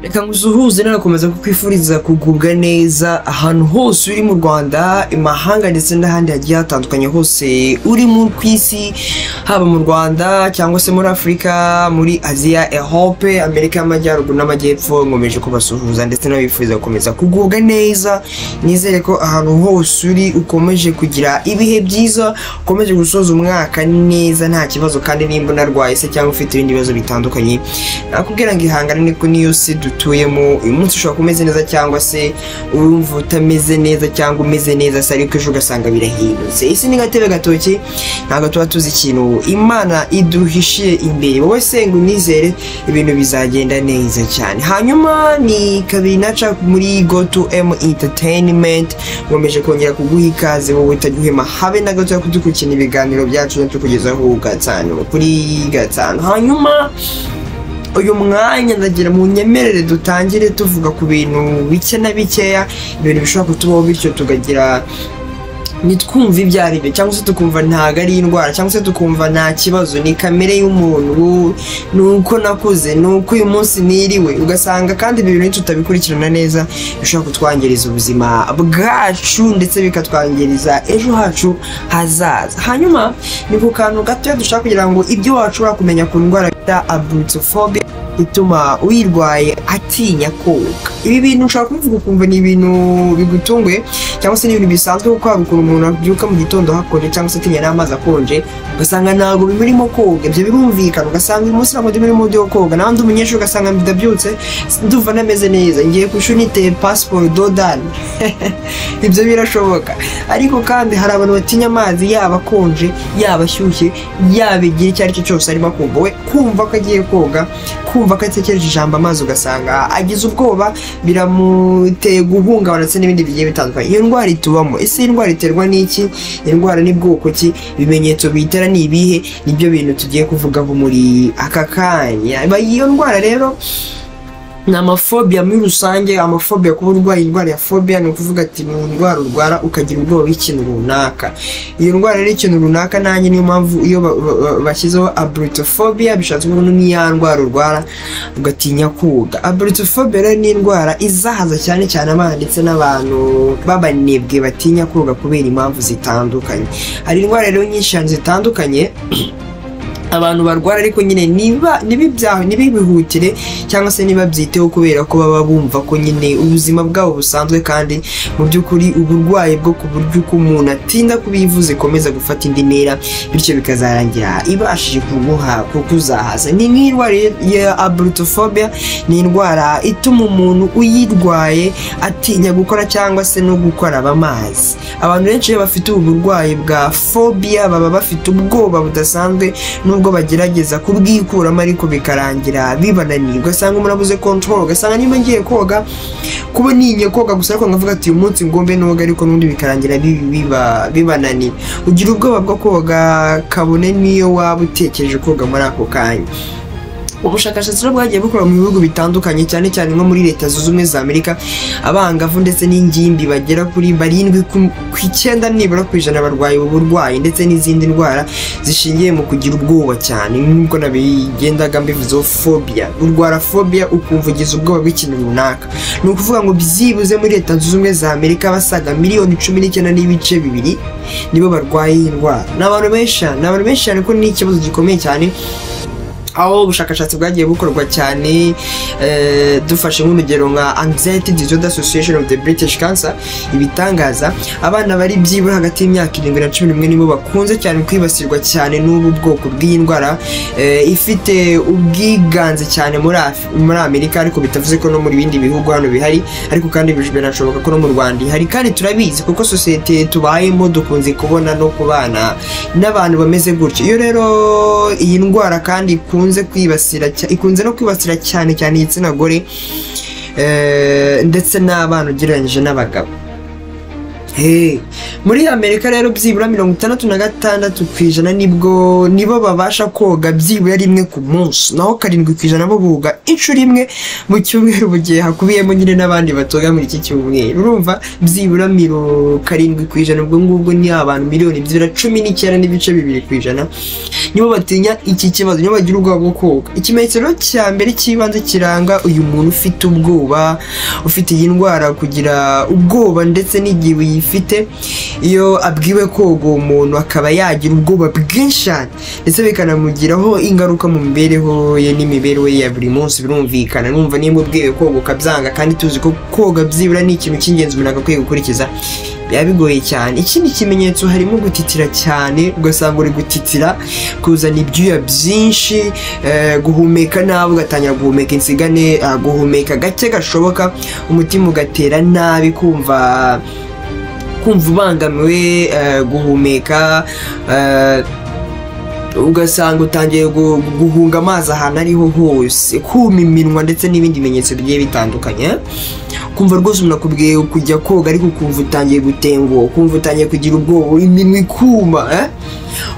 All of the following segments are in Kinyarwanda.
reka nkusuhuze nanakomeza kukwifuriza kugubwa neza ahantu hose uri mu rwanda imahanga ndetse n'ahandi hagiye hatandukanye hose uri mu ku isi haba mu rwanda cyangwa se muri afurika muri aziya ehope amerika y'amajyaruguru n'amajyepfo nkomeje kubasuhuza ndetse n'abifuza gukomeza kugubwa neza nizere ko ahantu hose uri ukomeje kugira ibihe byiza ukomeje gusoza umwaka neza nta kibazo kandi nimba unarwaye se cyangwa ufite ibindi bibazo bitandukanye nakubwira ngo ihangane niko niyo si dutuyemo uyu munsi ushobora kuba umeze neza cyangwa se urumva utameze neza cyangwa umeze neza se ariko ejo ugasanga birahindutse isi ni gatebe gatoki ntabwo tuba tuzi ikintu imana iduhishiye imbere wowe senga unizere ibintu bizagenda neza cyane hanyuma ni kabiri naca muri goto emu interinimenti nkomeje kongera kuguha ikaze wowe utajya uhema habe na gato kudukurikirana ibiganiro byacu tukugezaho gatanu kuri gatanu hanyuma uyu mwanya ndagira mu nyemerere dutangire tuvuga ku bintu bike na bikeya ibintu bishobora kutubaho bityo tukagira ntitwumve ibyo ari byo cyangwa se tukumva ntabwo ari indwara cyangwa se tukumva nta kibazo ni kamere y'umuntu ni uko nakuze ni uko uyu munsi niriwe ugasanga kandi ibi bintu tutabikurikirana neza bishobora kutwangiriza ubuzima bwacu ndetse bikatwangiriza ejo hacu hazaza hanyuma ni ku kantu gatoya dushaka kugira ngo ibyo washobora kumenya ku ndwara bita abutsofobe ituma uyirwaye atinya koga ibi bintu ushobora kubivuga ukumva ni ibintu bigutunguye cyangwa se ni ibintu bisanzwe kuko hari ukuntu umuntu abyuka mu gitondo hakonje cyangwa se atinya n'amazi akonje ugasanga ntabwo bimurimo koga ibyo birumvikana ugasanga uyu munsi ntabwo ndimo ndimo koga nawe ndi umunyeshuri ugasanga ndabyutse ndumva nameze neza ngiye ku ishuri niteye pasiporo dodani ibyo birashoboka ariko kandi hari abantu batinya amazi yaba akonje yaba ashyushye yaba igihe icyo ari cyo cyose arimo akumva we kumva ko agiye koga kumva ko atekereje ijambo amazi ugasanga agize ubwoba biramuteye guhungabana ndetse n'ibindi bigiye bitandukanye iyo ndwara itubamo ese indwara iterwa n'iki indwara ni bwoko ki ibimenyetso biyitera ni ibihe nibyo bintu tugiye kuvugaho muri aka kanya iyo ndwara rero ni amafobiya muri rusange amafobiya kuba urwaye indwara ya fobiya ni ukuvuga ati ni indwara urwara ukagira ubwoba bw'ikintu runaka iyo ndwara rero ikintu runaka nanjye niyo mpamvu iyo bashyizeho abritofobiya bishatse kuvuga ni ya ndwara urwara ugatinya koga abritofobiya rero ni indwara izahaza cyane cyane abana ndetse n'abantu b'abanebwe batinya koga kubera impamvu zitandukanye hari indwara rero nyinshi cyane zitandukanye abantu barwara ariko nyine niba nibibyaho ntibibihutire cyangwa se ntibabyiteho kubera ko baba bumva ko nyine ubuzima bwabo busanzwe kandi mu by'ukuri uburwayi bwo ku buryo uko umuntu atinda kubivuza ikomeza gufata indi ntera bityo bikazarangira ibashije kuguha kukuzahaza ni nk'indwara ya abrutofobia ni indwara ituma umuntu uyirwaye atinya gukora cyangwa se no gukoraba amazi abantu benshi iyo bafite ubu burwayi bwa fobia baba bafite ubwoba budasanzwe nubwo bagerageza kubwikuramo ariko bikarangira bibananiye ugasanga umuntu abuze control ugasanga niba ngiye koga kuba ninye koga gusa ariko nkavuga ati uyu munsi ngombe noga ariko n'undi bikarangira bibananiye ugira ubwoba bwo koga kabone n'iyo waba utekereje koga muri ako kanya ubushakashatsi rero bwagiye bukorwa mu bihugu bitandukanye cyane cyane nko muri leta zunze ubumwe za amerika abangavu ndetse n'ingimbi bagera kuri barindwi ku icyenda nibura ku ijana barwaye ubu burwayi ndetse n'izindi ndwara zishingiye mu kugira ubwoba cyane nk'uko nabigendaga mbivuzeho fobia urwara fobia ukumva ugize ubwoba bw'ikintu runaka ni ukuvuga ngo byibuze muri leta zunze ubumwe za amerika basaga miliyoni cumi n'icyenda n'ibice bibiri nibo barwaye iyi ndwara ni abantu benshi cyane ni abantu benshi cyane kuko ni ikibazo gikomeye cyane aho ubushakashatsi bwagiye bukorwa cyane dufashe nk'urugero nka anxiety disorder association of the british cancer ibitangaza abana bari byibura hagati y'imyaka irindwi na cumi n'imwe nibo bakunze cyane kwibasirwa cyane n'ubu bwoko bw'iyi ndwara ifite ubwiganze cyane muri amerika ariko bitavuze ko no mu bindi bihugu hano bihari ariko kandi birashoboka ko no mu rwanda ihari kandi turabizi kuko sosiyete tubayemo dukunze kubona no kubana n'abantu bameze gutyo iyo rero iyi ndwara kandi ikunze ikunze no kwibasira cyane cyane igitsina gore ndetse n'abana ugereranyije n'abagabo Hey, muri amerika rero byibura mirongo itandatu na gatandatu ku ijana nibwo nibo babasha koga byibura rimwe ku munsi naho karindwi ku ijana bo boga inshuro imwe mu cyumweru mu gihe hakubiyemo nyine n'abandi batoga muri iki cyumweru urumva byibura miro karindwi ku ijana ubwo ngubwo ni abantu miliyoni byibura cumi n'icyenda n'ibice bibiri ku ijana nibo batinya iki kibazo nibo bagira ubwoba bwo koga ikimenyetso rero cya mbere cy'ibanze kiranga uyu muntu ufite ubwoba ufite iyi ndwara kugira ubwoba ndetse n'igihe uyifite iyo abwiwe koga uwo muntu akaba yagira ubwoba bwinshi cyane ndetse bikanamugiraho ingaruka mu mibereho ye n'imibereho ye ya buri munsi birumvikana numva nimba ubwiwe koga ukabyanga kandi tuzi ko koga byibura ni ikintu cy'ingenzi umuntu agakwiye gukurikiza biba bigoye cyane ikindi kimenyetso harimo gutitira cyane ugasanga uri gutitira kuzana ibyuya byinshi eh, guhumeka nabi ugatangira guhumeka insigane ah, guhumeka gake gashoboka umutima ugatera nabi kumva kumva ubangamiwe eh, guhumeka eh, ugasanga utangiye gu- guhunga amazi ahantu ariho hose kuma iminwa ndetse n'ibindi bimenyetso bigiye bitandukanye kumva rwose umuntu akubwiye kujya koga ariko ukumva utangiye gutenguha ukumva utangiye kugira ubwoba iminwa ikuma eh?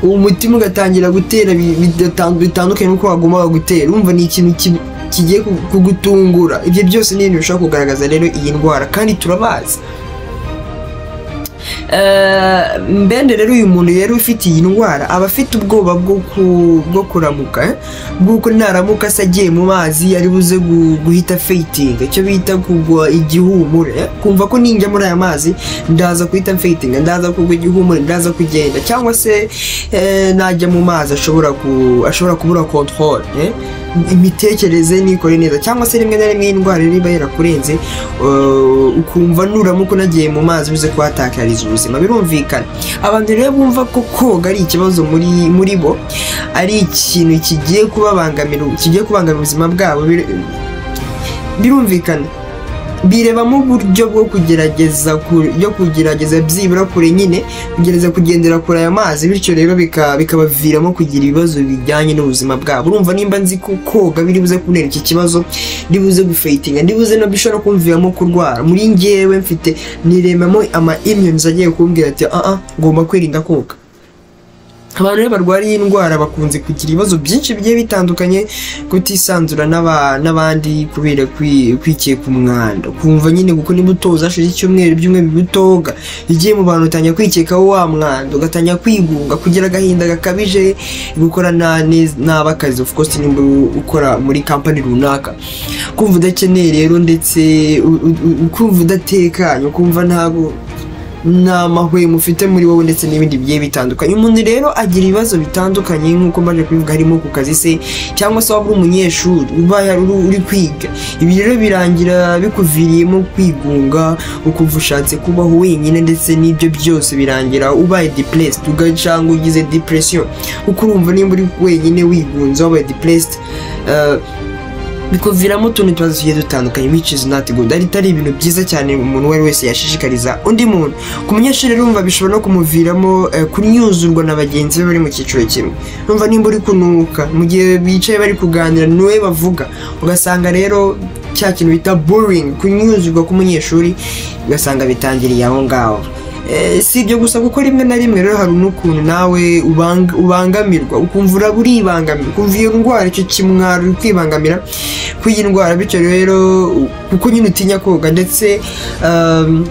uwo mutima ugatangira gutera bi- bidatandu- bitandukanye n'uko wagumaga gutera urumva ni ikintu ki- kigiye ku- kugutungura ibyo byose ni ibintu bishobora kugaragaza rero iyi ndwara kandi turabazi Eh, mbende rero uyu muntu yari ufite iyi ndwara aba afite ubwoba bwo ku- bwo kuramuka eh? bw'uko naramuka se agiye mu mazi ari buze gu- guhita feitinga icyo bita kugwa igihumure eh? kumva ko ninjya muri aya mazi ndaza guhita feitinga ndaza kugwa igihumure ndaza kugenda cyangwa se eh, najya mu mazi ashobora ku- ashobora kubura control eh? imitekerereze nikore neza cyangwa se rimwe na rimwe iyi ndwara rero iba yarakurenze Uh, ukumva nuramuka unagiye mu mazi uze kuhatakariza ubuzima birumvikana abantu rero bumva ko koga ari ikibazo muri muri bo ari ikintu kigiye kubabangamira kigiye kubangamira ubuzima bwabo bir- birumvikana birebamo uburyo bwo kugerageza ku- yo kugerageza byibura kure nyine kugerageza kugendera kure aya mazi bityo rero bika- bikabaviramo kugira ibibazo bijyanye n'ubuzima bwabo urumva nimba nzi ko koga biri buze kuntera iki kibazo ndibuze gufeitinga ndibuze no bishobora kumviramo kurwara muri ngewe mfite niremamo ama imyunyunzi agiye kumbwira ati aa ngomba kwirinda koga abantu rero barwara iyi ndwara bakunze kugira ibibazo byinshi bigiye bitandukanye kutisanzura n'aba- n'abandi kubera kwi- kwikeka umwanda kumva nyine kuko niba utoza hashize icyumweru ibyumweru bibiri utoga ugiye mu bantu utangira kwikekaho wa mwanda ugatangira kwigunga kugira agahinda gakabije gukora na- ne- nabi akazi of course nimba ukora muri kampani runaka kumva udakeneye rero ndetse u- u- u- kumva udatekanye kumva ntabwo nta mahwemo ufite muri wowe ndetse n'ibindi bigiye bitandukanye umuntu rero agira ibibazo bitandukanye nk'uko mbaje kubivuga harimo ku kazi se cyangwa se waba uri umunyeshuri uba yari uri- uri kwiga ibi rero birangira bikuviriyemo kwigunga ukumva ushatse kubaho wenyine ndetse n'ibyo byose birangira ubaye depressed ugasanga ugize depression kuko urumva nimba uri wenyine wigunze wabaye depressed eh, bikuviramo utuntu tuba tugiye dutandukanye which is not good ari ari ibintu byiza cyane umuntu uwo ari we wese yashishikariza undi muntu ku munyeshuri rumva bishobora no kumuviramo eh, kunyuzurwa na bagenzi be bari mu cyiciro kimwe numva nimba uri kunuka mu gihe bicaye bari kuganira niwe bavuga ugasanga rero cya kintu bita boring kunyuzurwa k'umunyeshuri ugasanga bitangiriye aho ngaho Eh, si ibyo gusa kuko rimwe na rimwe rero hari n'ukuntu nawe ubang- ubangamirwa ukumva uraba uribangamira ukumva iyo ndwara icyo kimwaro uri kwibangamira kw'iyi ndwara bityo rero u- kuko nyine utinya koga ndetse um,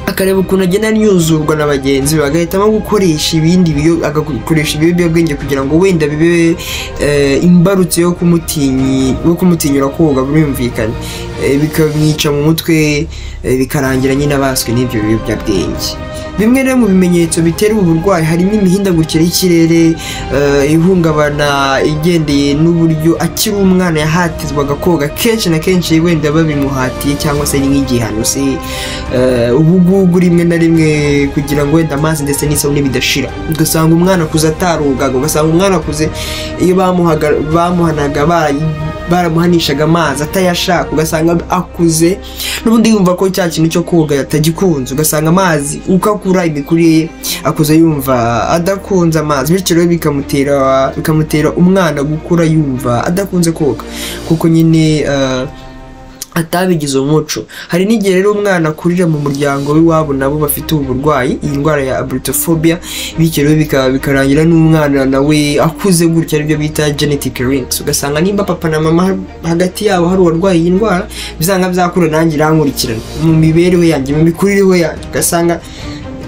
akareba ukuntu agenda anyuzurwa na bagenzi be agahitamo gukoresha ibindi biyo- agakoresha ibiyobyabwenge kugira ngo wenda bibe eh, imbarutso yo kumutinyi yo kumutinyura koga birumvikana Eh, bikamwica mu mutwe eh, bikarangira nyine abaswe n'ibyo biyobyabwenge bimwe rero mu bimenyetso bitera ubu burwayi harimo imihindagurikire y'ikirere eh, ihungabana igendeye n'uburyo akiri umwana yahatizwaga koga kenshi na kenshi wenda babimuhatiye cyangwa se ari nk'igihano se eh, ubugugu rimwe na rimwe kugira ngo wenda amazi ndetse n'isabune bidashira ugasanga umwana akuze atarugaga ugasanga umwana akuze iyo bamuhaga bamuhanaga bara- baramuhanishaga amazi atayashaka ugasanga akuze n'ubundi yumva ko cya kintu cyo koga atagikunze ugasanga amazi uko akura imikurire ye akuze yumva adakunze amazi bityo rero bikamutera bikamutera umwana gukura yumva adakunze koga kuko nyine eh, atabigize umuco hari n'igihe rero umwana akurira mu muryango w'iwabo nabo bafite ubu burwayi iyi ndwara ya abritofobia bityo rero bika- bikarangira n'umwana nawe akuze gutya aribyo bita genetic links ugasanga nimba papa na mama hagati yabo hari uwarwaye iyi ndwara bizanga byakura nanjye irankurikirana mu mibereho yanjye mu mikurireho yanjye ugasanga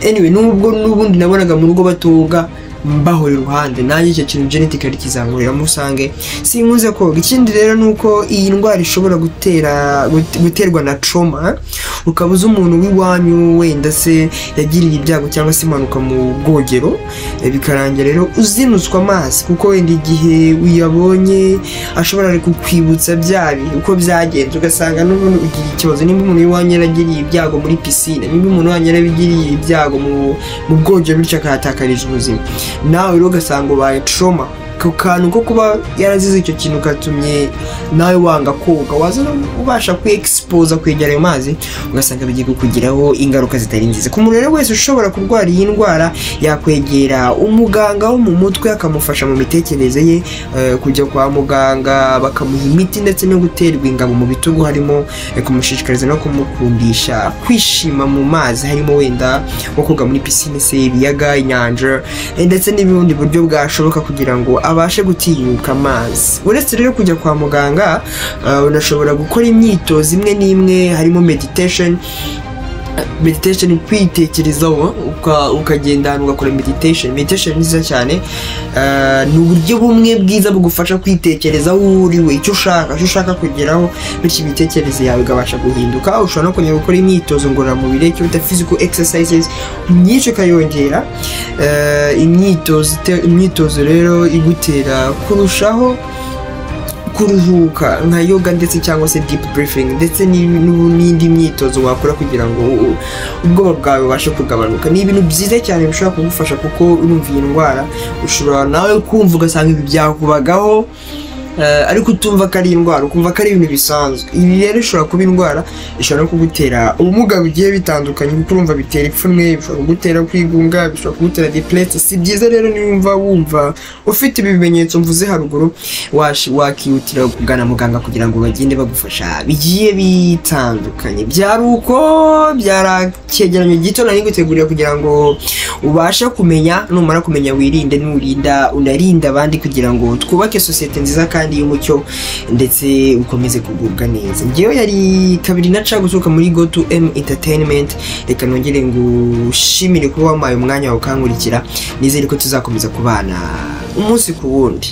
anyway nubwo n'ubundi nabonaga mu rugo batoga mbahora iruhande nanjye icyo kintu genetically kizankuriramo usange sinkunze koga ikindi rero ni uko iyi ndwara ishobora gutera gut- guterwa na trauma ukaba uzi umuntu w'iwanyu wenda se yagiriye ibyago cyangwa se impanuka mu bwogero Eh, bikarangira rero uzinutswe amazi kuko wenda igihe uyabonye ashobora kukwibutsa bya bihe uko byagenze ugasanga n'ubundi ugira ikibazo nimba umuntu w'iwanyu yaragiriye ibyago muri pisine nimba umuntu wanyu yarabigiriye ibyago mu mu bwogero bityo akahatakariza ubuzima nawe rero ugasanga ubaye trauma ku kantu ko kuba yarazize icyo kintu katumye nawe wanga koga waza no ubasha kwiexposa kwegera ayo mazi ugasanga bigiye kukugiraho ingaruka zitari nziza ku muntu rero wese ushobora kurwara iyi ndwara yakwegera umuganga wo mu mutwe akamufasha mu mitekerereze ye eh, kujya kwa muganga bakamuha imiti ndetse no guterwa ingabo mu bitugu harimo eh, kumushishikariza no kumukundisha kwishima mu mazi harimo wenda nko koga muri pisine se ibiyaga inyanja eh, ndetse n'ubundi buryo bwashoboka kugira ngo abashe gutinyuka amazi uretse rero kujya kwa muganga eh, unashobora gukora imyitozo imwe n'imwe harimo meditation meditation kwitekerezaho uka- ukagenda ahantu ugakora meditation meditation ni nziza cyane Ah, ni uburyo bumwe bwiza bugufasha kwitekerezaho uwo uri we icyo ushaka icyo ushaka kugeraho bityo imitekerereze yawe ikabasha guhinduka ushobora no kongera gukora imyitozo ngororamubiri icyo bita physical exercises myinshi ukayongera Ah, imyitozo ite- imyitozo rero igutera kurushaho kuruhuka nka yoga ndetse cyangwa se deep breathing ndetse ni- n'u- n'indi myitozo wakora kugira ngo u- ubwoba bwawe bubashe kugabanuka ni ibintu byiza cyane bishobora kugufasha kuko urumva iyi ndwara ushobora nawe kumva ugasanga ibi byakubagaho eh, ariko utumva ko ari indwara ukumva ko ari ibintu bisanzwe ibi rero ishobora kuba indwara ishobora no kugutera ubumuga bugiye bitandukanye kuko urumva bitera ipfunwe bishobora kugutera kwigunga bishobora kugutera depresi si byiza rero niba wumva ufite ibi bimenyetso mvuze haruguru wash- wakihutira kugana muganga kugira ngo bagende bagufasha bigiye bitandukanye byari uko byari icyegeranyo gito nari gutegurira kugira ngo ubashe kumenya numara kumenya wirinde nurinda unarinda abandi kugira ngo twubake sosiyete nziza kandi y'umucyo ndetse ukomeze kugubwa neza ngewe yari kabiri na ca guturuka muri go to m entertainment reka nongere ngushimire kuba wampaye umwanya wawe ukankurikira nizere ko tuzakomeza kubana umunsi ku wundi